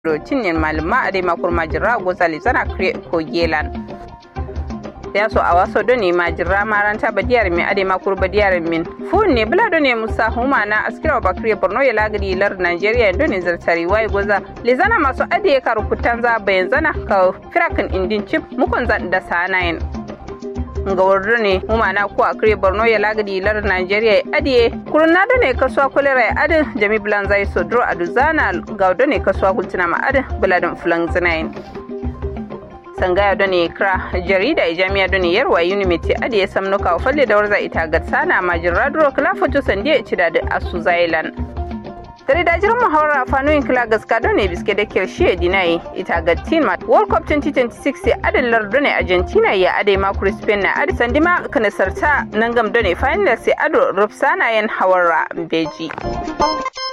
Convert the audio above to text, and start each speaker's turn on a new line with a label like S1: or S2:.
S1: do tinnin maluma ade makur majira gozali zana kre ko gelan ya so a waso do ne majira maranta badiyar min ade makur badiyar min fun ne bula do ne musa huma na askira bakriya borno ya lagari lar nigeria do ne zartari wai goza le zana masu ade ka rukutan za bayan zana ka firakin indin chip mukon zan da sanayin nga wardo ne humana ko akre borno ya lagadi lar nigeria adiye kurna da ne kasuwa kulera adin jami bulan zai sodro aduzana gaudo ne kasuwa kultina ma adin buladin fulan zinayin sangaya da ne kra jarida jami'a da ne yarwa unimiti adiye samnuka falle da warza ita gatsana majin radro klafoto sandiya ci da asu zailan tare da jiran muhawara fanoyin kila gaska don ne biske da kirshe dinai ita ga team world cup 2026 sai adin lardo ne argentina ya adai makuru spain na adi sandima kanasarta nan gam don ne final sai ado rufsana yan hawara beji